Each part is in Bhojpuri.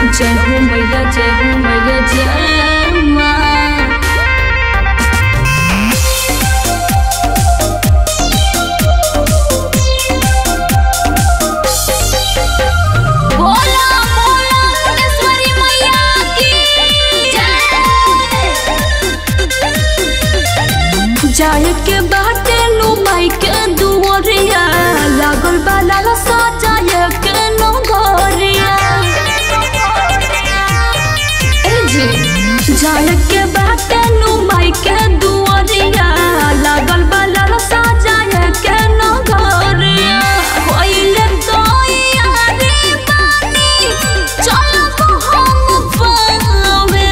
जय हो मैया जय हो मैया जय माँ बोला बोला मुंडेश्वरी मैया की जय जाए के बाटे नु माई के दुवरिया लागल बा लाला सजाए के नगरिया ए जी जाए के बाटे नु माई के दुवरिया लागल बा लाला सजाए के नगरिया होइले तैयारी बानी चलब हम पावे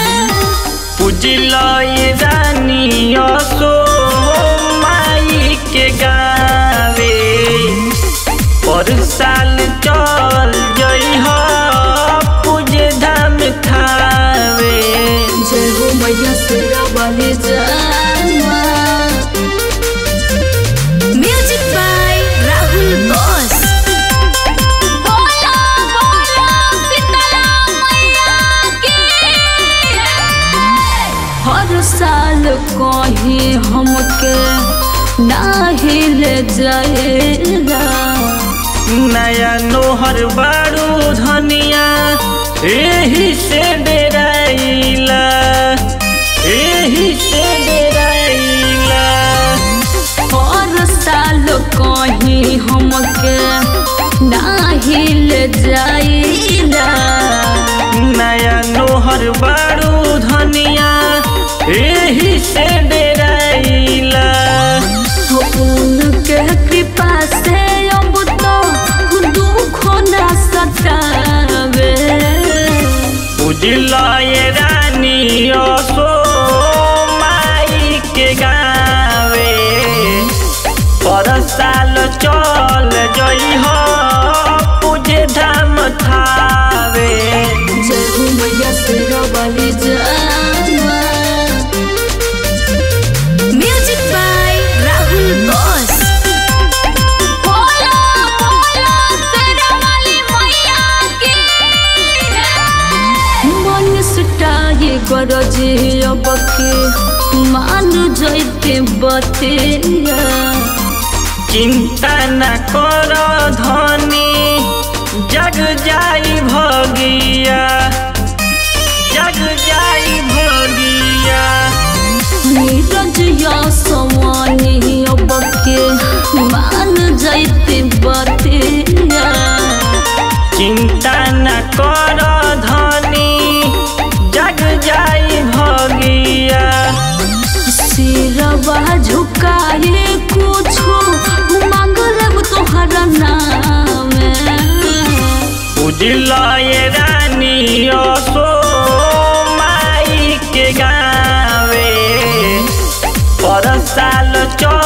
पूजिलय रानी असो माई के गावे पर साल चल जइह पूजे धाम थावे जय हो मैया शेरा वाली जामा म्यूजिक बाय राहुल बॉस बोला बोला शीतला मैया की हर साल कहीं हमके नाही ले जाएगा नया नोहर बारू धनिया एही से डेराइला एही से डेराइला हर साल कहीं हमके नाही ले जाइला नया नोहर बारू धनिया एही से डेराइला उनके कृपा से अब तो दुख न सतावे उजलाए रानी असो माई के गावे पर साल चल जइह पूजे धाम थावे जय हो मैया शेरा वाली जामा म्यूजिक बाय राहुल बॉस बोला बोला शेरा वाली मैया की मन सुटाए गरजे अब के मान जैते बतिया चिंता न कर धनी जग जाई भगिया जग जाई भगिया नीरज या सवानी अब के मान जैते बतिया चिंता न कर धनी जग जाई भगिया सिरवा झुकाए कुछो मांग लब तोहरा नाम उजलाए रानी असो माई के गावे पर साल चल